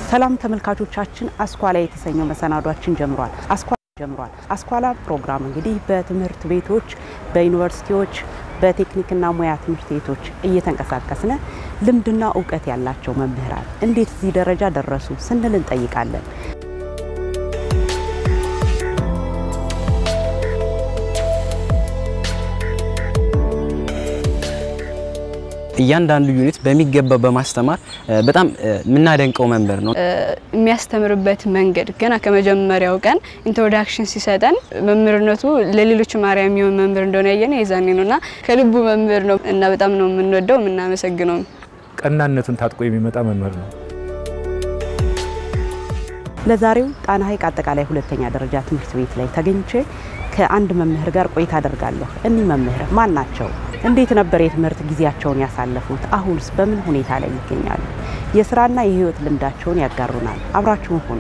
ሰላም ተመልካቾቻችን፣ አስኳላ የተሰኘው መሰናዷችን ጀምሯል። አስኳላ ጀምሯል። አስኳላ ፕሮግራም እንግዲህ በትምህርት ቤቶች፣ በዩኒቨርሲቲዎች፣ በቴክኒክና ሙያ ትምህርት ቤቶች እየተንቀሳቀስን ልምድና እውቀት ያላቸው መምህራን እንዴት እዚህ ደረጃ ደረሱ ስንል እንጠይቃለን። እያንዳንዱ ዩኒት በሚገባ በማስተማር በጣም የምናደንቀው መምህር ነው። የሚያስተምርበት መንገድ ገና ከመጀመሪያው ቀን ኢንትሮዳክሽን ሲሰጠን መምህርነቱ ለሌሎች ማርያ የሚሆን መምህር እንደሆነ ያየን የዛኔ ነው እና ከልቡ መምህር ነው እና በጣም ነው የምንወደው የምናመሰግነው። ቀናነቱን ታጥቆ የሚመጣ መምህር ነው። ለዛሬው ጣና ሐይቅ አጠቃላይ ሁለተኛ ደረጃ ትምህርት ቤት ላይ ተገኝቼ ከአንድ መምህር ጋር ቆይታ አደርጋለሁ። እኒህ መምህር ማን ናቸው? እንዴት ነበር የትምህርት ጊዜያቸውን ያሳለፉት? አሁንስ በምን ሁኔታ ላይ ይገኛሉ? የስራና የህይወት ልምዳቸውን ያጋሩናል። አብራችሁን ሁኑ።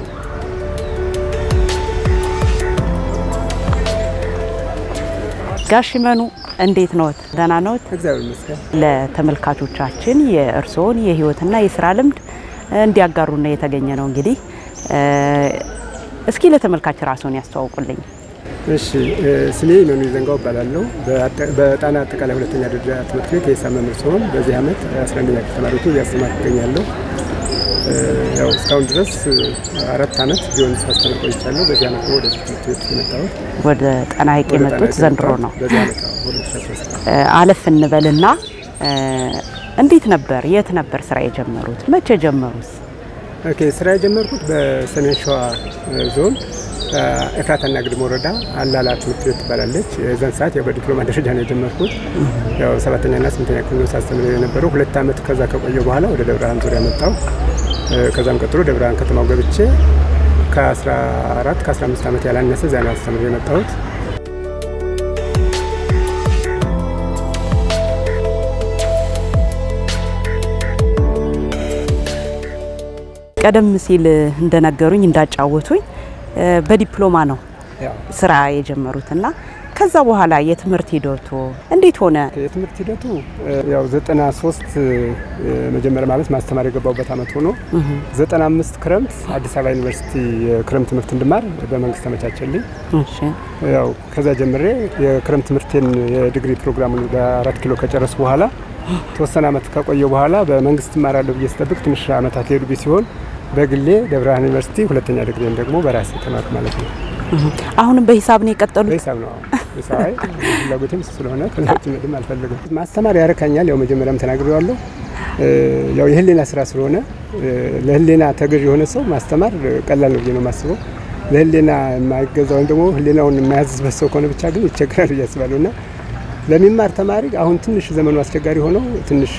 ጋሽ መኑ እንዴት ነዎት? ደህና ነዎት? እግዚአብሔር ይመስገን። ለተመልካቾቻችን የእርስዎን የህይወትና የስራ ልምድ እንዲያጋሩና የተገኘ ነው። እንግዲህ እስኪ ለተመልካች ራስዎን ያስተዋውቁልኝ። እሺ ስሜ መኑ ዘንጋው እባላለሁ። በጣና አጠቃላይ ሁለተኛ ደረጃ ትምህርት ቤት የሂሳብ መምህር ሲሆን በዚህ ዓመት 11ኛ ክፍል ተማሪዎችን እያስተማርኩ እገኛለሁ። ያው እስካሁን ድረስ አራት ዓመት ቢሆን ሳስተምር ቆይቻለሁ። በዚህ ዓመት ነው ወደዚህ ትምህርት ቤት የመጣሁት። ወደ ጣና ሐይቅ ወደ ጣና የመጡት ሐይቅ ዘንድሮ የመጣሁት ነው። በዚህ ዓመት አዎ፣ 2013 አለፍ እንበልና እንዴት ነበር? የት ነበር ስራ የጀመሩት? መቼ ጀመሩት? ኦኬ ስራ የጀመርኩት በሰሜን ሸዋ ዞን ኤፍራታና ግድም ወረዳ አላላ ትምህርት ቤት ትባላለች። የዛን ሰዓት ያው በዲፕሎማ ደረጃ ነው የጀመርኩት። ያው ሰባተኛና ስምንተኛ ክፍል ነው ሳስተምር የነበረው። ሁለት ዓመት ከዛ ከቆየ በኋላ ወደ ደብረ ብርሃን ዙሪያ መጣው። ከዛም ቀጥሎ ደብረ ብርሃን ከተማው ገብቼ ከ14 ከ15 ዓመት ያላነሰ እዚያ ነው አስተምር የመጣሁት። ቀደም ሲል እንደነገሩኝ እንዳጫወቱኝ በዲፕሎማ ነው ያው ስራ የጀመሩትና ከዛ በኋላ የትምህርት ሂደቱ እንዴት ሆነ? የትምህርት ሂደቱ ያው 93 መጀመሪያ ማለት ማስተማር የገባሁበት ዓመት ሆኖ 95 ክረምት አዲስ አበባ ዩኒቨርሲቲ የክረምት ትምህርት እንድማር በመንግስት ተመቻቸልኝ። እሺ ያው ከዛ ጀምሬ የክረምት ትምህርቴን የዲግሪ ፕሮግራሙን በአራት ኪሎ ከጨረስ በኋላ ተወሰነ ዓመት ከቆየው በኋላ በመንግስት እማራለሁ ብዬ ስጠብቅ ትንሽ ዓመታት ሄዱ ሲሆን በግሌ ደብረ ብርሃን ዩኒቨርሲቲ ሁለተኛ ዲግሪን ደግሞ በራሴ ተማርኩ ማለት ነው። አሁንም በሂሳብ ነው የቀጠሉት? በሂሳብ ነው ሂሳብ አይ ፍላጎቴም እሱ ስለሆነ ከዛች ምድም አልፈልግም። ማስተማር ያረካኛል። ያው መጀመሪያም ተናግሬዋለሁ። ያው የህሊና ስራ ስለሆነ ለህሊና ተገዥ የሆነ ሰው ማስተማር ቀላል ነው ብዬ ነው የማስበው። ለህሊና የማይገዛ ወይም ደግሞ ህሊናውን የማያዝበት ሰው ከሆነ ብቻ ግን ይቸግራል ብዬ አስባለሁ እና ለሚማር ተማሪ አሁን ትንሽ ዘመኑ አስቸጋሪ ሆነው ትንሽ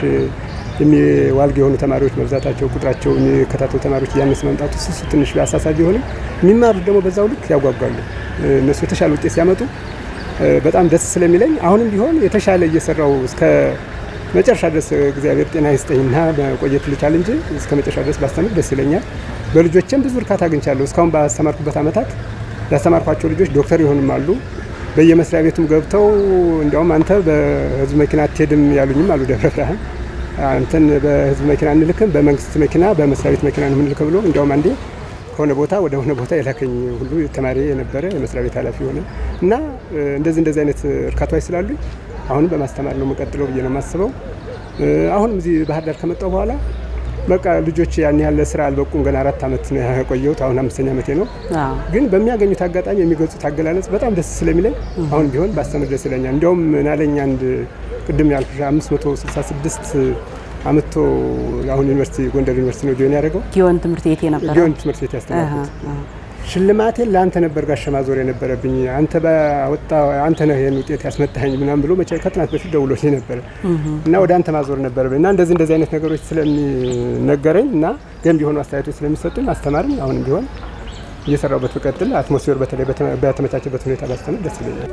የሚዋልግ የሆኑ ተማሪዎች መብዛታቸው ቁጥራቸው የሚከታተሉ ተማሪዎች እያነሰ መምጣቱ እሱ ትንሽ አሳሳቢ ቢሆንም የሚማሩት ደግሞ በዛው ልክ ያጓጓሉ። እነሱ የተሻለ ውጤት ሲያመጡ በጣም ደስ ስለሚለኝ አሁንም ቢሆን የተሻለ እየሰራው እስከ መጨረሻ ድረስ እግዚአብሔር ጤና ይስጠኝና መቆየት ልቻል እንጂ እስከ መጨረሻ ድረስ ባስተምር ደስ ይለኛል። በልጆችም ብዙ እርካታ አግኝቻለሁ። እስካሁን ባስተማርኩበት ዓመታት ያስተማርኳቸው ልጆች ዶክተር ይሆንም አሉ። በየመስሪያ ቤቱም ገብተው እንዲያውም አንተ በህዝብ መኪና አትሄድም ያሉኝም አሉ ደብረ ብርሃን አንተን በህዝብ መኪና እንልክም በመንግስት መኪና በመስሪያ ቤት መኪና ነው የምንልከው ብሎ እንዲያውም አንዴ ከሆነ ቦታ ወደ ሆነ ቦታ የላከኝ ሁሉ ተማሪ የነበረ የመስሪያ ቤት ኃላፊ ሆነ እና እንደዚህ እንደዚህ አይነት እርካታዎች ስላሉኝ አሁንም በማስተማር ነው የምቀጥለው ብዬ ነው የማስበው። አሁንም እዚህ ባህር ዳር ከመጣሁ በኋላ በቃ ልጆች ያን ያህል ስራ አልበቁም። ገና አራት ዓመት ነው የቆየሁት። አሁን አምስተኛ ዓመቴ ነው። አዎ። ግን በሚያገኙት አጋጣሚ የሚገልጹት አገላለጽ በጣም ደስ ስለሚለኝ አሁን ቢሆን ባስተምር ደስ ይለኛል። እንዲያውም ናለኝ አንድ ቅድም ያልኩሽ 566 አመቶ አሁን ዩኒቨርሲቲ ጎንደር ዩኒቨርሲቲ ነው ጆይን ያደረገው ጊዮን ትምህርት ቤት የነበረው ጊዮን ትምህርት ቤት ያስተማርኩት። ሽልማቴን ለአንተ ነበር ጋሻ ማዞር የነበረብኝ አንተ ባወጣ አንተ ነህ ይህን ውጤት ያስመጣኸኝ ምናምን ብሎ መቼ ከጥናት በፊት ደውሎልኝ ነበረ እና ወደ አንተ ማዞር ነበረብኝ እና እንደዚህ እንደዚህ አይነት ነገሮች ስለሚነገረኝ እና ገንቢ የሆኑ አስተያየቶች ስለሚሰጡኝ አስተማርኝ አሁንም ቢሆን እየሰራሁበት ብቀጥል አትሞስፌር በተለይ በተመቻቸበት ሁኔታ ባስተምር ደስ ይለኛል።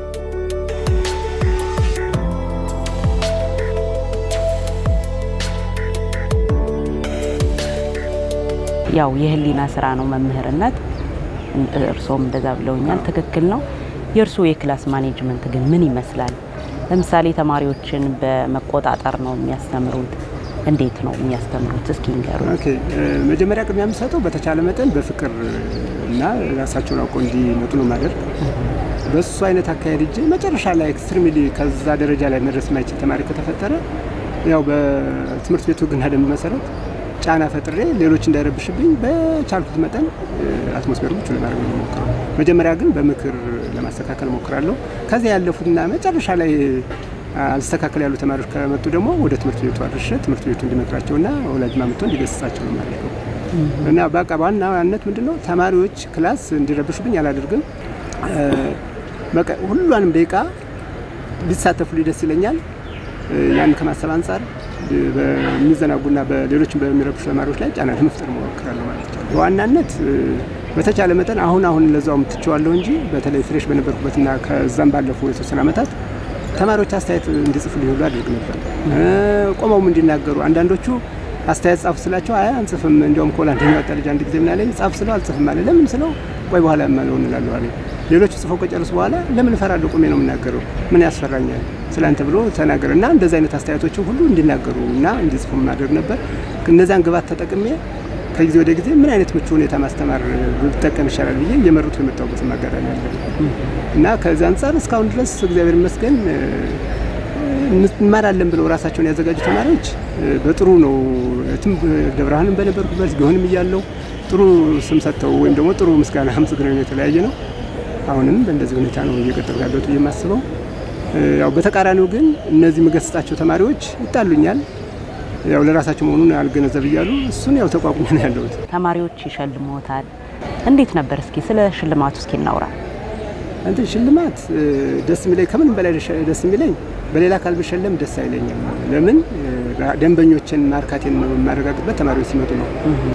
ያው የህሊና ስራ ነው መምህርነት። እርስዎም እንደዛ ብለውኛል። ትክክል ነው። የእርስዎ የክላስ ማኔጅመንት ግን ምን ይመስላል? ለምሳሌ ተማሪዎችን በመቆጣጠር ነው የሚያስተምሩት እንዴት ነው የሚያስተምሩት? እስኪ ንገሩ። ኦኬ መጀመሪያ ቅድሚያ የምሰጠው በተቻለ መጠን በፍቅር እና ራሳቸውን አውቀው እንዲመጡ ነው ማደርግ። በሱ አይነት አካሄድ እጅ መጨረሻ ላይ ኤክስትሪምሊ ከዛ ደረጃ ላይ መድረስ የማይችል ተማሪ ከተፈጠረ ያው በትምህርት ቤቱ ሕግና ደንብ መሰረት ጫና ፈጥሬ ሌሎች እንዳይረብሽብኝ በቻልኩት መጠን አትሞስፌሩ ምቹ ለማድረግ ነው የምሞክረው። መጀመሪያ ግን በምክር ለማስተካከል ሞክራለሁ። ከዚያ ያለፉትና መጨረሻ ላይ አልስተካከል ያሉ ተማሪዎች ከመጡ ደግሞ ወደ ትምህርት ቤቱ አድርሼ ትምህርት ቤቱ እንዲመክራቸውና ወላጅ ማምቶ እንዲገስጻቸው ነው የማደርገው እና በቃ በዋናነት ምንድን ነው ተማሪዎች ክላስ እንዲረብሹብኝ አላደርግም። በቃ ሁሏንም ደቂቃ ቢሳተፉ ደስ ይለኛል። ያን ከማሰብ አንጻር በሚዘናጉና በሌሎችም በሚረብሹ ተማሪዎች ላይ ጫና ለመፍጠር ሞክራለሁ ማለት ነው። በዋናነት በተቻለ መጠን አሁን አሁን ለዛውም ትቼዋለሁ እንጂ በተለይ ፍሬሽ በነበርኩበትና ከዛም ባለፉ የተወሰነ ዓመታት ተማሪዎች አስተያየት እንዲጽፉልኝ ሁሉ አድርግ ነበር። ቆመውም እንዲናገሩ አንዳንዶቹ አስተያየት ጻፉ ስላቸው አይ አንጽፍም፣ እንዲያውም ኮላ አንደኛ ወጣ ልጅ አንድ ጊዜ ምን አለኝ ጻፍ ስለው አልጽፍም አለ። ለምን ስለው ቆይ በኋላ የማለው እንላለሁ አለኝ። ሌሎቹ ጽፈው ከጨረሱ በኋላ ለምን እፈራለሁ? ቆሜ ነው የምናገረው፣ ምን ያስፈራኛል ስላንተ ብሎ ተናገረ እና እንደዚህ አይነት አስተያየቶችን ሁሉ እንዲናገሩ እና እንዲጽፉ ማድረግ ነበር። እነዚያን ግባት ተጠቅሜ ከጊዜ ወደ ጊዜ ምን አይነት ምቹ ሁኔታ ማስተማር ብጠቀም ይሻላል ብዬ እየመሩት የመጣሁበትም አጋጣሚ አለ እና ከዚህ አንጻር እስካሁን ድረስ እግዚአብሔር ይመስገን እንማራለን ብለው ራሳቸውን ያዘጋጁ ተማሪዎች በጥሩ ነው። ደብረ ብርሃንም በነበርኩበት ቢሆንም እያለው ጥሩ ስም ሰጥተው ወይም ደግሞ ጥሩ ምስጋና አመስግነው የተለያየ ነው። አሁንም በእንደዚህ ሁኔታ ነው እየቀጠሉ ያለሁት ብዬ የማስበው። ያው በተቃራኒው ግን እነዚህ የምገስጻቸው ተማሪዎች ይጣሉኛል። ያው ለራሳቸው መሆኑን አልገነዘብ እያሉ እሱን ያው ተቋቁሞ ነው ያለሁት። ተማሪዎች ይሸልሞታል። እንዴት ነበር? እስኪ ስለ ሽልማቱ እስኪ እናውራ። እንትን ሽልማት ደስ የሚለኝ ከምንም በላይ ደስ የሚለኝ በሌላ አካል ብሸለም ደስ አይለኝም። ለምን ደንበኞችን ማርካቴን ነው የማረጋግጥበት ተማሪዎች ሲመጡ ነው።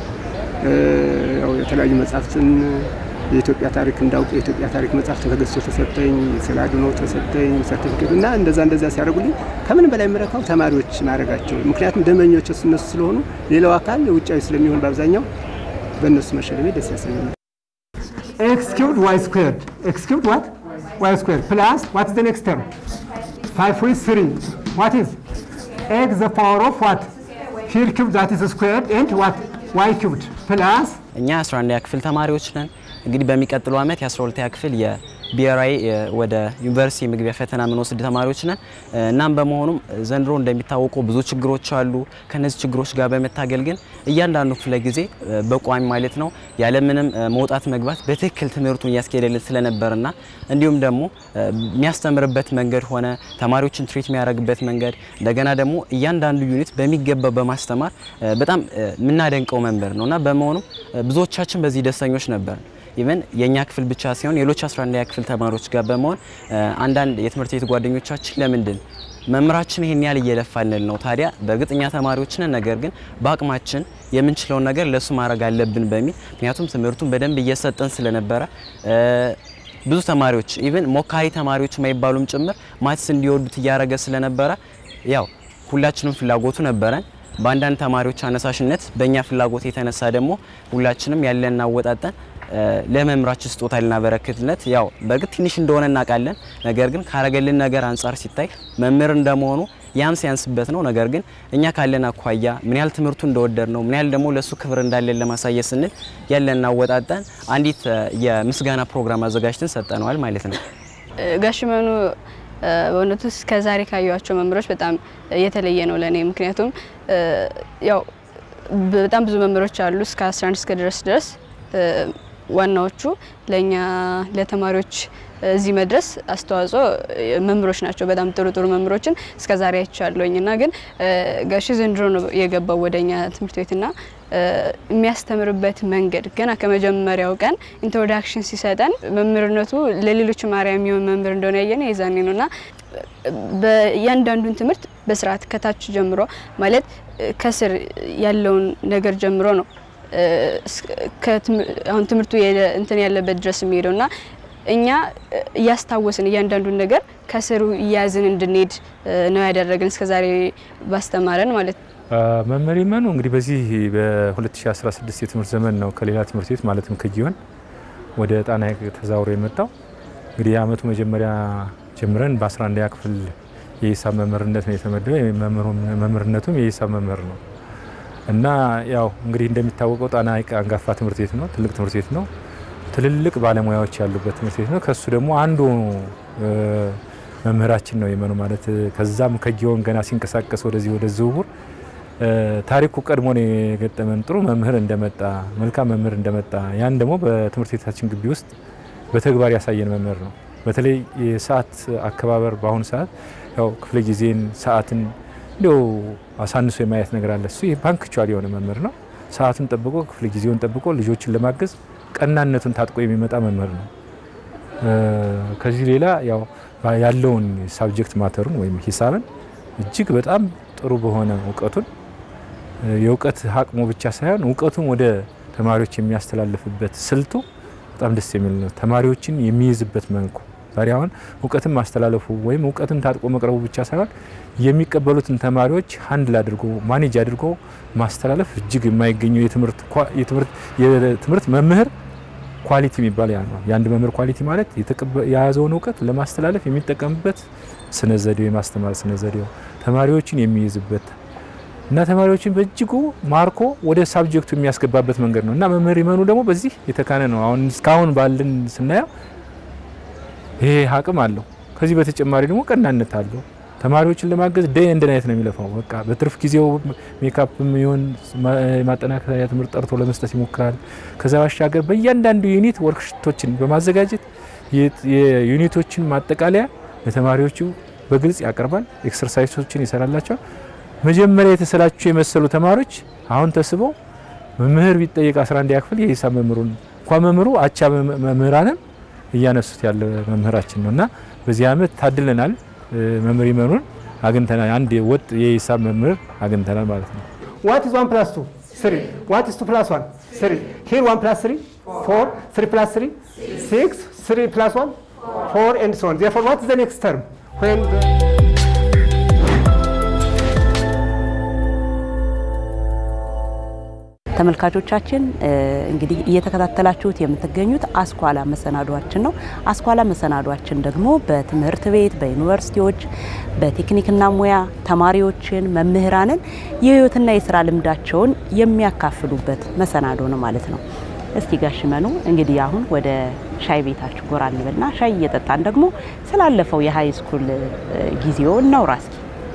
ያው የተለያዩ መጽሐፍትን የኢትዮጵያ ታሪክ እንዳውቅ የኢትዮጵያ ታሪክ መጽሐፍ ተገዝቶ ተሰጠኝ፣ ስለ አድኖ ተሰጠኝ ሰርቲፊኬት እና እንደዛ እንደዛ ሲያደርጉልኝ ከምንም በላይ የምረካው ተማሪዎች ማድረጋቸው። ምክንያቱም ደንበኞች እነሱ ስለሆኑ ሌላው አካል ውጫዊ ስለሚሆን በአብዛኛው በእነሱ መሸለሜ ደስ ያሰኛል። x cubed y squared. x cubed what? y squared plus what is the next term? 5 with 3. What is? x the power of what? Here cubed that is squared and what? y cubed plus እኛ 11ኛ ክፍል ተማሪዎች ነን። እንግዲህ በሚቀጥለው ዓመት የ12ኛ ክፍል የብሔራዊ ወደ ዩኒቨርሲቲ የመግቢያ ፈተና የምንወስድ ተማሪዎች ነን። እናም በመሆኑም ዘንድሮ እንደሚታወቀው ብዙ ችግሮች አሉ። ከነዚህ ችግሮች ጋር በመታገል ግን እያንዳንዱ ክፍለ ጊዜ በቋሚ ማለት ነው ያለምንም መውጣት መግባት በትክክል ትምህርቱን እያስኬደልን ስለነበርና እንዲሁም ደግሞ የሚያስተምርበት መንገድ ሆነ ተማሪዎችን ትሪት የሚያደርግበት መንገድ እንደገና ደግሞ እያንዳንዱ ዩኒት በሚገባ በማስተማር በጣም የምናደንቀው መምህር ነው እና በመሆኑም ብዙዎቻችን በዚህ ደስተኞች ነበር። ኢቨን የእኛ ክፍል ብቻ ሲሆን ሌሎች 11ኛ ክፍል ተማሪዎች ጋር በመሆን አንዳንድ የትምህርት ቤት ጓደኞቻችን ለምንድን መምህራችን ይሄን ያህል እየለፋልን ነው ታዲያ በእርግጠኛ ተማሪዎች ነን፣ ነገር ግን በአቅማችን የምንችለውን ነገር ለሱ ማድረግ አለብን በሚል ምክንያቱም ትምህርቱን በደንብ እየሰጠን ስለነበረ ብዙ ተማሪዎች ኢቨን ሞካሪ ተማሪዎች የማይባሉም ጭምር ማትስ እንዲወዱት እያደረገ ስለነበረ ያው ሁላችንም ፍላጎቱ ነበረን። በአንዳንድ ተማሪዎች አነሳሽነት በእኛ ፍላጎት የተነሳ ደግሞ ሁላችንም ያለን አወጣጠን ለመምህራችን ስጦታ ልናበረክትለት ያው በእርግጥ ትንሽ እንደሆነ እናውቃለን። ነገር ግን ካረገልን ነገር አንጻር ሲታይ መምህር እንደመሆኑ ያም ሲያንስበት ነው። ነገር ግን እኛ ካለን አኳያ ምን ያህል ትምህርቱ እንደወደድ ነው ምን ያህል ደግሞ ለሱ ክብር እንዳለን ለማሳየት ስንል ያለን አወጣጠን አንዲት የምስጋና ፕሮግራም አዘጋጅተን ሰጠነዋል ማለት ነው። ጋሽ መኑ በእውነቱ እስከ ዛሬ ካየኋቸው መምህሮች በጣም የተለየ ነው ለእኔ። ምክንያቱም ያው በጣም ብዙ መምህሮች አሉ እስከ 11 እስከ ድረስ ድረስ ዋናዎቹ ለእኛ ለተማሪዎች እዚህ መድረስ አስተዋጽኦ መምህሮች ናቸው። በጣም ጥሩ ጥሩ መምህሮችን እስከ ዛሬ አይቻለሁኝ እና ግን ጋሽ ዘንድሮ ነው የገባው ወደኛ ትምህርት ቤትና የሚያስተምርበት መንገድ ገና ከመጀመሪያው ቀን ኢንትሮዳክሽን ሲሰጠን መምህርነቱ ለሌሎች ማርያ የሚሆን መምህር እንደሆነ ያየነው የዛኔ ነው እና በእያንዳንዱን ትምህርት በስርዓት ከታች ጀምሮ ማለት ከስር ያለውን ነገር ጀምሮ ነው አሁን ትምህርቱ እንትን ያለበት ድረስ የሚሄደው እና እኛ እያስታወስን እያንዳንዱን ነገር ከስሩ እያያዝን እንድንሄድ ነው ያደረገን እስከዛሬ ባስተማረን ማለት ነው። መምህር መኑ እንግዲህ በዚህ በ2016 የትምህርት ዘመን ነው ከሌላ ትምህርት ቤት ማለትም ከጊዮን ወደ ጣና ሐይቅ ተዛውሮ የመጣው። እንግዲህ የአመቱ መጀመሪያ ጀምረን በ11ኛ ክፍል የሂሳብ መምህርነት ነው የተመደበው። መምህርነቱም የሂሳብ መምህር ነው እና ያው እንግዲህ እንደሚታወቀው ጣና ሐይቅ አንጋፋ ትምህርት ቤት ነው። ትልቅ ትምህርት ቤት ነው። ትልልቅ ባለሙያዎች ያሉበት ትምህርት ቤት ነው። ከሱ ደግሞ አንዱ መምህራችን ነው የመኑ ማለት ከዛም ከጊዮን ገና ሲንቀሳቀስ ወደዚህ ወደ ዝውውር ታሪኩ ቀድሞ ነው የገጠመን። ጥሩ መምህር እንደመጣ መልካም መምህር እንደመጣ ያን ደግሞ በትምህርት ቤታችን ግቢ ውስጥ በተግባር ያሳየን መምህር ነው። በተለይ የሰዓት አከባበር በአሁኑ ሰዓት ያው ክፍለ ጊዜን ሰዓትን እንዲያው አሳንሶ የማየት ነገር አለ። እሱ ፓንክቹዋል የሆነ መምህር ነው። ሰዓቱን ጠብቆ ክፍለ ጊዜውን ጠብቆ ልጆችን ለማገዝ ቀናነቱን ታጥቆ የሚመጣ መምህር ነው። ከዚህ ሌላ ያው ያለውን ሳብጀክት ማተሩን ወይም ሂሳብን እጅግ በጣም ጥሩ በሆነ እውቀቱን የእውቀት አቅሙ ብቻ ሳይሆን እውቀቱን ወደ ተማሪዎች የሚያስተላልፍበት ስልቱ በጣም ደስ የሚል ነው። ተማሪዎችን የሚይዝበት መልኩ ዛሬ አሁን እውቀትን ማስተላለፉ ወይም እውቀትን ታጥቆ መቅረቡ ብቻ ሳይሆን የሚቀበሉትን ተማሪዎች ሀንድል አድርጎ ማኔጅ አድርጎ ማስተላለፍ እጅግ የማይገኘው የትምህርት መምህር ኳሊቲ የሚባል ያ ነው። የአንድ መምህር ኳሊቲ ማለት የያዘውን እውቀት ለማስተላለፍ የሚጠቀምበት ስነ ዘዴው የማስተማር ስነ ዘዴው ተማሪዎችን የሚይዝበት እና ተማሪዎችን በእጅጉ ማርኮ ወደ ሳብጀክቱ የሚያስገባበት መንገድ ነው እና መምህር ይመኑ ደግሞ በዚህ የተካነ ነው። አሁን እስካሁን ባለን ስናየው ይሄ አቅም አለው። ከዚህ በተጨማሪ ደግሞ ቀናነት አለው። ተማሪዎችን ለማገዝ ደይ እንደ ናይት ነው የሚለፋው። በቃ በትርፍ ጊዜው ሜካፕ የሚሆን ማጠናከሪያ ትምህርት ጠርቶ ለመስጠት ይሞክራል። ከዛ ባሻገር በእያንዳንዱ ዩኒት ወርክሽቶችን በማዘጋጀት የዩኒቶችን ማጠቃለያ ለተማሪዎቹ በግልጽ ያቀርባል። ኤክሰርሳይሶችን ይሰራላቸዋል። መጀመሪያ የተሰላቸው የመሰሉ ተማሪዎች አሁን ተስበው መምህር ቢጠየቅ 11 ክፍል የሂሳብ መምህሩን እንኳን መምህሩ አቻ መምህራንም እያነሱት ያለ መምህራችን ነው እና በዚህ ዓመት ታድለናል። መምህር ይመኑን አግኝተናል። አንድ ወጥ የሂሳብ መምህር አግኝተናል ማለት ነው። ዋት ኢዝ ዋን ፕላስ ቱ ስሪ ዋት ኢዝ ቱ ፕላስ ዋን ስሪ ሂር ዋን ፕላስ ስሪ ፎር ስሪ ፕላስ ስሪ ሲክስ ስሪ ፕላስ ዋን ፎር ኤንድ ሶን ዜርፎር ዋት ኢዝ ዘ ኔክስት ተርም ዌን ተመልካቾቻችን እንግዲህ እየተከታተላችሁት የምትገኙት አስኳላ መሰናዷችን ነው። አስኳላ መሰናዷችን ደግሞ በትምህርት ቤት፣ በዩኒቨርሲቲዎች፣ በቴክኒክና ሙያ ተማሪዎችን፣ መምህራንን የህይወትና የስራ ልምዳቸውን የሚያካፍሉበት መሰናዶ ነው ማለት ነው። እስቲ ጋሽ መኑ እንግዲህ አሁን ወደ ሻይ ቤታችሁ ጎራ እንበልና ሻይ እየጠጣን ደግሞ ስላለፈው የሀይ ስኩል ጊዜው እናውራ እስኪ።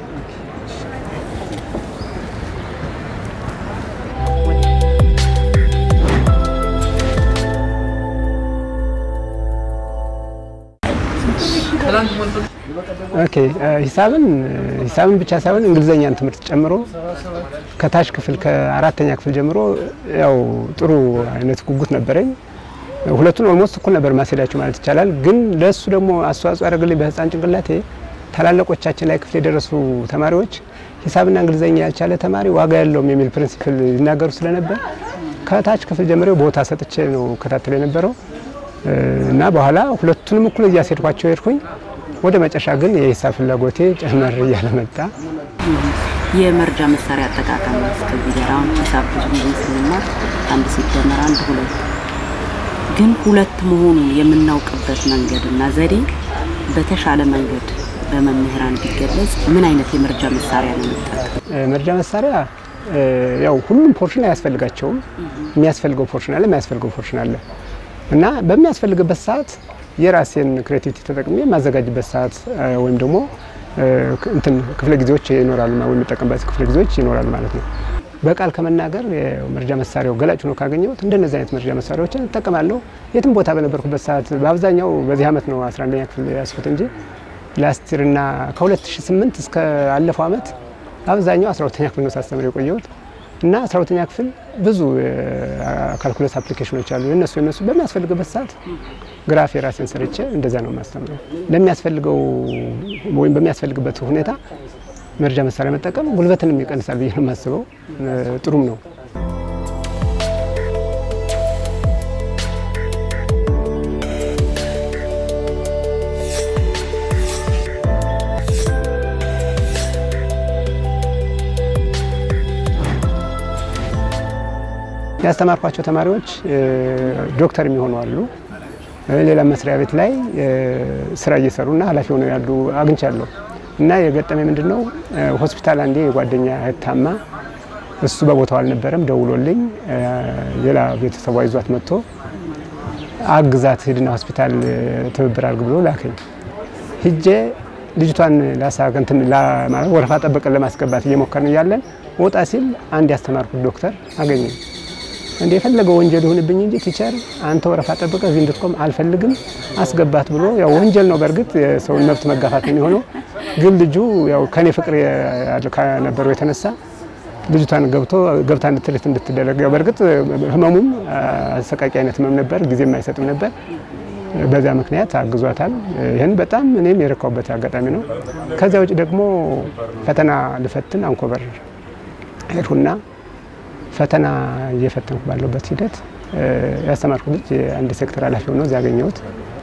ኦኬ ሂሳብን ሂሳብን ብቻ ሳይሆን እንግሊዘኛን ትምህርት ጨምሮ ከታች ክፍል ከአራተኛ ክፍል ጀምሮ ያው ጥሩ አይነት ጉጉት ነበረኝ። ሁለቱን ኦልሞስት እኩል ነበር ማስሄዳቸው ማለት ይቻላል። ግን ለእሱ ደግሞ አስተዋጽኦ ያደረግልኝ በህፃን ጭንቅላቴ ታላላቆቻችን ላይ ክፍል የደረሱ ተማሪዎች ሂሳብና እንግሊዘኛ ያልቻለ ተማሪ ዋጋ የለውም የሚል ፕሪንሲፕል ይናገሩ ስለነበር ከታች ክፍል ጀምሮ ቦታ ሰጥቼ ነው ከታተል የነበረው እና በኋላ ሁለቱንም እኩል እያስሄድኳቸው ሄድኩኝ። ወደ መጨረሻ ግን የሂሳብ ፍላጎቴ ጨመር እያለ መጣ። የመርጃ መሳሪያ አጠቃቀም እስከዚህ ጋር አሁን ሂሳብ ብዙ ጊዜ ስንማር አንድ ሲደመር አንድ ሁለት፣ ግን ሁለት መሆኑን የምናውቅበት መንገድ እና ዘዴ በተሻለ መንገድ በመምህራን ቢገለጽ ምን አይነት የመርጃ መሳሪያ ነው የሚጠቀም? መርጃ መሳሪያ ያው ሁሉም ፖርሽን አያስፈልጋቸውም። የሚያስፈልገው ፖርሽን አለ፣ የሚያስፈልገው ፖርሽን አለ እና በሚያስፈልግበት ሰዓት የራሴን ክሬቲቪቲ ተጠቅሜ የማዘጋጅበት ሰዓት ወይም ደግሞ እንትን ክፍለ ጊዜዎች ይኖራሉ ወይም የምጠቀምበት ክፍለ ጊዜዎች ይኖራሉ ማለት ነው። በቃል ከመናገር የመርጃ መሳሪያው ገላጭ ሆኖ ካገኘሁት እንደነዚህ አይነት መርጃ መሳሪያዎችን እጠቀማለሁ። የትም ቦታ በነበርኩበት ሰዓት በአብዛኛው በዚህ ዓመት ነው 11ኛ ክፍል ያስኩት እንጂ ላስቲርና ከ2008 እስከ አለፈው ዓመት አብዛኛው 12ኛ ክፍል ነው ሳስተምር የቆየሁት እና 12ኛ ክፍል ብዙ ካልኩለስ አፕሊኬሽኖች አሉ። የነሱ የነሱ በሚያስፈልግበት ሰዓት ግራፍ የራሴን ሰርቼ እንደዛ ነው የማስተምረው። ለሚያስፈልገው ወይም በሚያስፈልግበት ሁኔታ መርጃ መሳሪያ መጠቀም ጉልበትንም ይቀንሳል ብዬ ነው የማስበው። ጥሩም ነው። ያስተማርኳቸው ተማሪዎች ዶክተር የሚሆኑ አሉ። ሌላ መስሪያ ቤት ላይ ስራ እየሰሩና ኃላፊ ሆነው ያሉ አግኝቻለሁ። እና የገጠመ ምንድን ነው ሆስፒታል አንዴ የጓደኛ እህት ታማ እሱ በቦታው አልነበረም። ደውሎልኝ ሌላ ቤተሰቧ ይዟት መጥቶ አግዛት ሂድና ሆስፒታል ትብብር አድርግ ብሎ ላከኝ። ሂጄ ልጅቷን ላሳከንትን ወረፋ ጠበቀን ለማስገባት እየሞከርን እያለን ወጣ ሲል አንድ ያስተማርኩት ዶክተር አገኘ። እንደ የፈለገው ወንጀል ይሁንብኝ እንጂ ቲቸር አንተ ወረፋ ጠብቀ እዚህ እንድትቆም አልፈልግም አስገባት ብሎ ያው ወንጀል ነው በእርግጥ የሰውን መብት መጋፋት ነው የሚሆነው። ግን ልጁ ያው ከኔ ፍቅር ከነበረው የተነሳ ልጅቷን ገብቶ ገብታ እንድትልት እንድትደረግ ያው በእርግጥ ህመሙም አሰቃቂ አይነት ህመም ነበር፣ ጊዜም አይሰጥም ነበር። በዛ ምክንያት አግዟታል። ይህን በጣም እኔም የረካውበት አጋጣሚ ነው። ከዚያ ውጭ ደግሞ ፈተና ልፈትን አንኮበር ሄድሁና ፈተና እየፈተንኩ ባለበት ሂደት ያስተማርኩ ልጅ የአንድ ሴክተር ኃላፊ ሆኖ እዚያ ያገኘሁት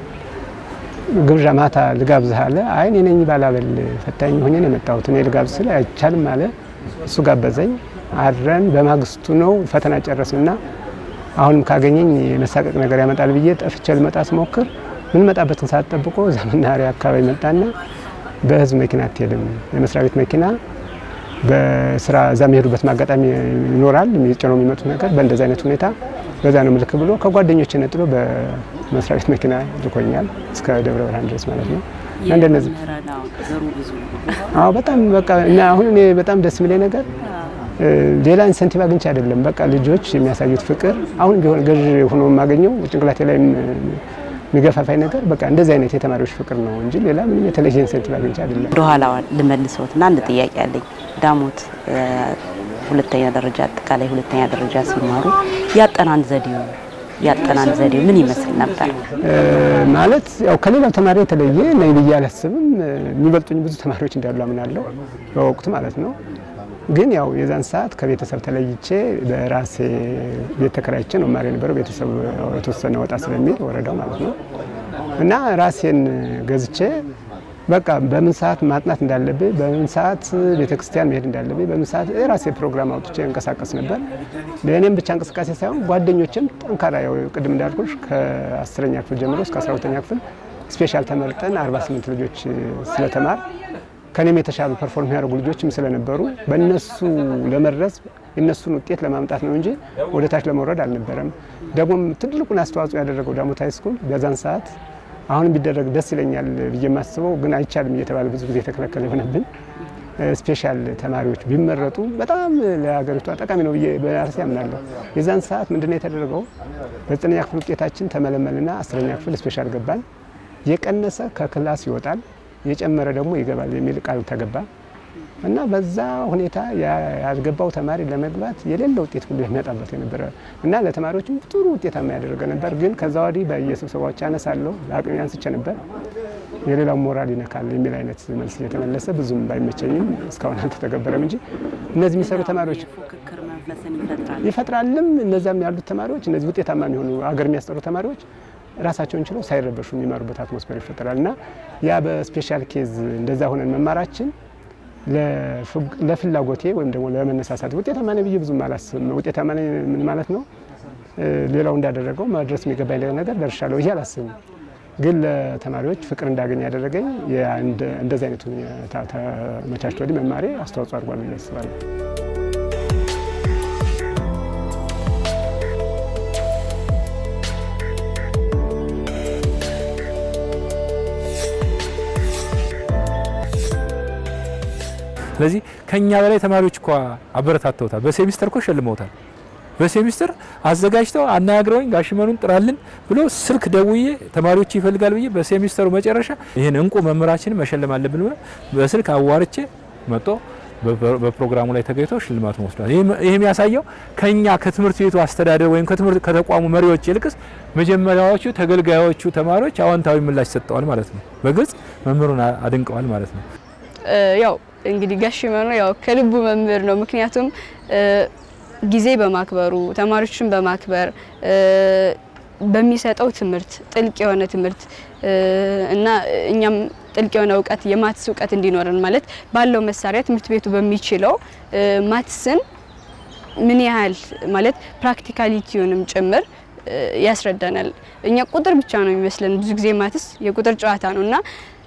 ግብዣ ማታ ልጋብዝህ አለ። አይ እኔ ነኝ ባላበል ፈታኝ ሆኜ ነው የመጣሁት እኔ ልጋብዝ ስል አይቻልም አለ። እሱ ጋበዘኝ። አድረን በማግስቱ ነው ፈተና ጨረስንና አሁንም ካገኘኝ የመሳቀቅ ነገር ያመጣል ብዬ ጠፍቼ ልመጣ ስሞክር ምን መጣበትን ሰዓት ጠብቆ እዛ መናኸሪያ አካባቢ መጣና በህዝብ መኪና አትሄድም፣ የመስሪያ ቤት መኪና በስራ እዛ የሚሄዱበት አጋጣሚ ይኖራል፣ ጭነው የሚመጡት ነገር በእንደዚህ አይነት ሁኔታ በዛ ነው ምልክ ብሎ ከጓደኞች ነጥሎ በመስሪያ ቤት መኪና ልኮኛል እስከ ደብረ ብርሃን ድረስ ማለት ነው። እንደነዚህ አዎ፣ በጣም በቃ እና አሁን እኔ በጣም ደስ የሚለኝ ነገር ሌላ ኢንሰንቲቭ አግኝቼ አይደለም። በቃ ልጆች የሚያሳዩት ፍቅር አሁን ቢሆን ገዥ ሆኖ የማገኘው ጭንቅላቴ ላይ የሚገፋፋኝ ነገር በቃ እንደዚህ አይነት የተማሪዎች ፍቅር ነው እንጂ ሌላ ምንም የተለየ ኢንሰንቲቭ አግኝቼ አይደለም። ወደኋላ ልመልሰውትና አንድ ጥያቄ አለኝ። ዳሞት ሁለተኛ ደረጃ አጠቃላይ ሁለተኛ ደረጃ ሲማሩ ያጠናን ዘዴው ያጠናን ዘዴው ምን ይመስል ነበር? ማለት ያው ከሌላው ተማሪ የተለየ ነኝ ብዬ አላስብም። የሚበልጡኝ ብዙ ተማሪዎች እንዳሉ አምናለሁ በወቅቱ ማለት ነው። ግን ያው የዛን ሰዓት ከቤተሰብ ተለይቼ በራሴ ቤት ተከራይቼ ነው ማሪ የነበረው። ቤተሰብ የተወሰነ ወጣ ስለሚል ወረዳው ማለት ነው እና ራሴን ገዝቼ በቃ በምን ሰዓት ማጥናት እንዳለብኝ፣ በምን ሰዓት ቤተክርስቲያን መሄድ እንዳለብኝ፣ በምን ሰዓት የራሴ ፕሮግራም አውጥቼ እንቀሳቀስ ነበር። ለእኔም ብቻ እንቅስቃሴ ሳይሆን ጓደኞችም ጠንካራ ያው ቅድም እንዳልኩሽ ከአስረኛ ክፍል ጀምሮ እስከ አስራ ሁለተኛ ክፍል ስፔሻል ተመርጠን 48 ልጆች ስለተማር ከኔም የተሻሉ ፐርፎርም የሚያደርጉ ልጆችም ስለነበሩ በእነሱ ለመድረስ የእነሱን ውጤት ለማምጣት ነው እንጂ ወደ ታች ለመውረድ አልነበረም። ደግሞም ትልቁን አስተዋጽኦ ያደረገው ዳሞት ሃይ ስኩል በዛን ሰዓት አሁንም ቢደረግ ደስ ይለኛል ብዬ የማስበው ግን አይቻልም እየተባለ ብዙ ጊዜ የተከለከለ የሆነብን ስፔሻል ተማሪዎች ቢመረጡ በጣም ለሀገሪቷ ጠቃሚ ነው ብዬ በራሴ አምናለሁ። የዛን ሰዓት ምንድነው የተደረገው? በዘጠነኛ ክፍል ውጤታችን ተመለመልና አስረኛ ክፍል ስፔሻል ገባን። የቀነሰ ከክላስ ይወጣል የጨመረ ደግሞ ይገባል የሚል ቃል ተገባ እና በዛ ሁኔታ ያልገባው ተማሪ ለመግባት የሌለ ውጤት ሁሉ የሚያጣበት የነበረ እና ለተማሪዎችም ጥሩ ውጤታማ ያደረገ ነበር። ግን ከዛ ወዲህ በየስብሰባዎች አነሳለሁ አቅሜ አንስቼ ነበር የሌላው ሞራል ይነካል የሚል አይነት መልስ እየተመለሰ ብዙም ባይመቸኝም እስካሁን አልተተገበረም እንጂ እነዚህ የሚሰሩ ተማሪዎች ይፈጥራልም። እነዚያም ያሉት ተማሪዎች እነዚህ ውጤታማ የሚሆኑ አገር የሚያስጠሩ ተማሪዎች ራሳቸውን ችለው ሳይረበሹ የሚማሩበት አትሞስፌር ይፈጠራል እና ያ በስፔሻል ኬዝ እንደዛ ሆነን መማራችን ለፍላጎቴ ወይም ደግሞ ለመነሳሳት ውጤታማ ነኝ ብዬ ብዙም አላስብም። ውጤታማ ነኝ ምን ማለት ነው? ሌላው እንዳደረገው መድረስ የሚገባኝ ነገር ደርሻለሁ ብዬ አላስብም። ግን ለተማሪዎች ፍቅር እንዳገኝ ያደረገኝ እንደዚህ አይነቱ ተመቻችቶ መማሬ አስተዋጽኦ አድርጓል ብዬ አስባለሁ። ስለዚህ ከኛ በላይ ተማሪዎች እኮ አበረታተውታል። በሴሚስተር እኮ ሸልመውታል። በሴሚስተር አዘጋጅተው አናግረውኝ ጋሽመኑን ጥራልን ብሎ ስልክ ደውዬ ተማሪዎች ይፈልጋል ብዬ በሴሚስተሩ መጨረሻ ይህን እንቁ መምህራችንን መሸለም አለብን ብሎ በስልክ አዋርቼ መጦ በፕሮግራሙ ላይ ተገኝቶ ሽልማቱን ወስዷል። ይህ የሚያሳየው ከኛ ከትምህርት ቤቱ አስተዳደር ወይም ከትምህርት ከተቋሙ መሪዎች ይልቅስ መጀመሪያዎቹ ተገልጋዮቹ ተማሪዎች አዎንታዊ ምላሽ ሰጠዋል ማለት ነው። በግልጽ መምህሩን አድንቀዋል ማለት ነው። ያው እንግዲህ ጋሽመኑ ያው ከልቡ መምህር ነው። ምክንያቱም ጊዜ በማክበሩ ተማሪዎችን በማክበር በሚሰጠው ትምህርት ጥልቅ የሆነ ትምህርት እና እኛም ጥልቅ የሆነ እውቀት የማትስ እውቀት እንዲኖረን ማለት ባለው መሳሪያ ትምህርት ቤቱ በሚችለው ማትስን ምን ያህል ማለት ፕራክቲካሊቲውንም ጭምር ያስረዳናል። እኛ ቁጥር ብቻ ነው የሚመስለን ብዙ ጊዜ ማትስ የቁጥር ጨዋታ ነው እና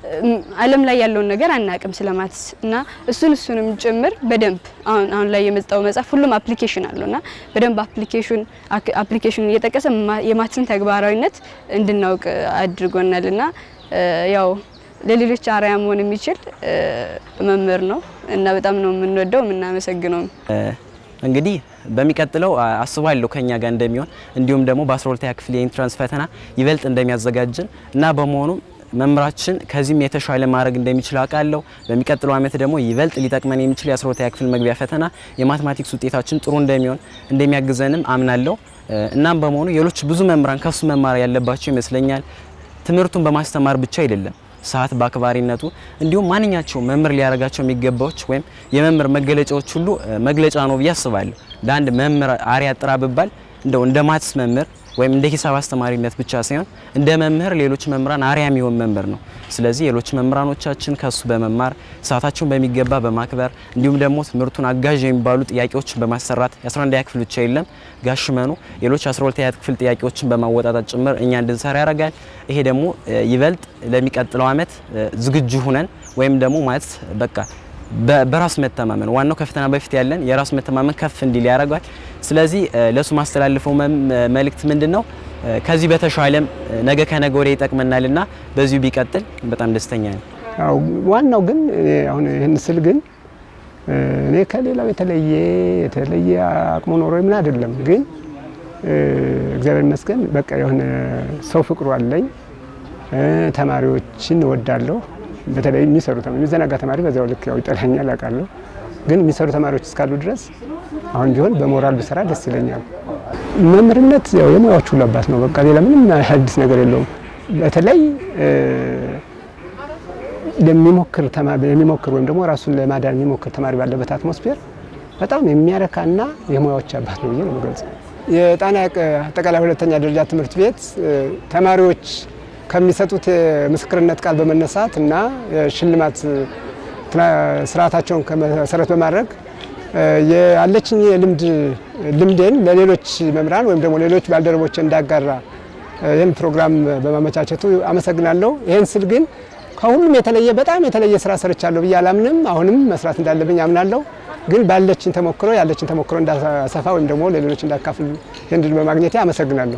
ዓለም ላይ ያለውን ነገር አናቅም ስለ ማትስ እና እሱን እሱንም ጭምር በደንብ አሁን አሁን ላይ የመጣው መጽሐፍ ሁሉም አፕሊኬሽን አለው እና በደንብ አፕሊኬሽን አፕሊኬሽን እየጠቀሰ የማትስን ተግባራዊነት እንድናውቅ አድርጎናል እና ያው ለሌሎች አርአያ መሆን የሚችል መምህር ነው እና በጣም ነው የምንወደው የምናመሰግነው። እንግዲህ በሚቀጥለው አስባለሁ ከኛ ጋር እንደሚሆን እንዲሁም ደግሞ በ12ኛ ክፍል የኢንትራንስ ፈተና ይበልጥ እንደሚያዘጋጅን እና በመሆኑም መምህራችን ከዚህም የተሻለ ማድረግ እንደሚችል አውቃለሁ። በሚቀጥለው ዓመት ደግሞ ይበልጥ ሊጠቅመን የሚችል የ12ኛ ክፍል መግቢያ ፈተና የማትማቲክስ ውጤታችን ጥሩ እንደሚሆን እንደሚያግዘንም አምናለሁ። እናም በመሆኑ ሌሎች ብዙ መምህራን ከሱ መማር ያለባቸው ይመስለኛል። ትምህርቱን በማስተማር ብቻ አይደለም ሰዓት በአክባሪነቱ እንዲሁም ማንኛቸው መምህር ሊያደርጋቸው የሚገባዎች ወይም የመምህር መገለጫዎች ሁሉ መግለጫ ነው ብዬ አስባለሁ። ለአንድ መምህር አርአያ ጥራ ብባል እንደው እንደ ማትስ መምህር ወይም እንደ ሂሳብ አስተማሪነት ብቻ ሳይሆን እንደ መምህር ሌሎች መምህራን አርአያ የሚሆን መምህር ነው። ስለዚህ ሌሎች መምህራኖቻችን ከሱ በመማር ሰዓታቸውን በሚገባ በማክበር እንዲሁም ደግሞ ትምህርቱን አጋዥ የሚባሉ ጥያቄዎችን በማሰራት የ11ኛ ክፍል ብቻ የለም ጋሽመኑ ሌሎች 12ኛ ክፍል ጥያቄዎችን በማወጣጣት ጭምር እኛ እንድንሰራ ያደርጋል። ይሄ ደግሞ ይበልጥ ለሚቀጥለው ዓመት ዝግጁ ሁነን ወይም ደግሞ ማለት በቃ በራስ መተማመን ዋናው ከፈተና በፊት ያለን የራስ መተማመን ከፍ እንዲል ያደርጋል። ስለዚህ ለሱ ማስተላልፈው መልእክት ምንድን ነው? ከዚህ በተሻለም ነገ ከነገ ወዲያ ይጠቅመናልና በዚሁ ቢቀጥል በጣም ደስተኛ ነኝ። ዋናው ግን አሁን ይህን ስል ግን እኔ ከሌላው የተለየ የተለየ አቅሙ ኖሮ ምን አይደለም፣ ግን እግዚአብሔር ይመስገን በቃ የሆነ ሰው ፍቅሩ አለኝ። ተማሪዎችን እወዳለሁ። በተለይ የሚሰሩ ተማሪ የሚዘናጋ ተማሪ በዚያው ልክ ያው ይጠላኛል አውቃለሁ። ግን የሚሰሩ ተማሪዎች እስካሉ ድረስ አሁን ቢሆን በሞራል ብሰራ ደስ ይለኛል። መምህርነት ያው የሙያዎች ሁሉ አባት ነው። በቃ ሌላ ምንም አዲስ ነገር የለውም። በተለይ ለሚሞክር የሚሞክር ወይም ደግሞ ራሱን ለማዳን የሚሞክር ተማሪ ባለበት አትሞስፌር በጣም የሚያረካና የሙያዎች አባት ነው ብዬ ነው የምገልጸው። የጣና አጠቃላይ ሁለተኛ ደረጃ ትምህርት ቤት ተማሪዎች ከሚሰጡት የምስክርነት ቃል በመነሳት እና የሽልማት ስርዓታቸውን መሰረት በማድረግ ያለችኝ የልምድ ልምዴን ለሌሎች መምህራን ወይም ደግሞ ሌሎች ባልደረቦች እንዳጋራ ይህን ፕሮግራም በማመቻቸቱ አመሰግናለሁ። ይህን ስል ግን ከሁሉም የተለየ በጣም የተለየ ስራ ሰርቻለሁ ብዬ አላምንም። አሁንም መስራት እንዳለብኝ አምናለሁ። ግን ባለችን ተሞክሮ ያለችን ተሞክሮ እንዳሰፋ ወይም ደግሞ ለሌሎች እንዳካፍል ይህን ድል በማግኘቴ አመሰግናለሁ።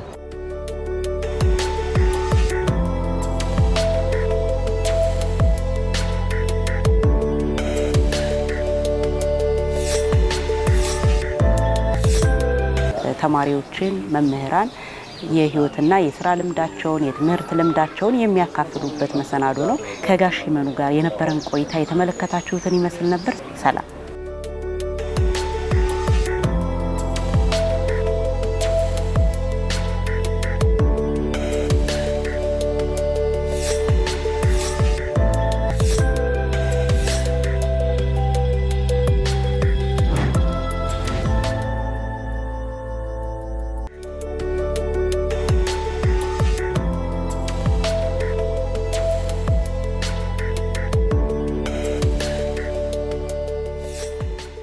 ተማሪዎችን መምህራን የህይወትና የስራ ልምዳቸውን የትምህርት ልምዳቸውን የሚያካፍሉበት መሰናዶ ነው። ከጋሽ ይመኑ ጋር የነበረን ቆይታ የተመለከታችሁትን ይመስል ነበር። ሰላም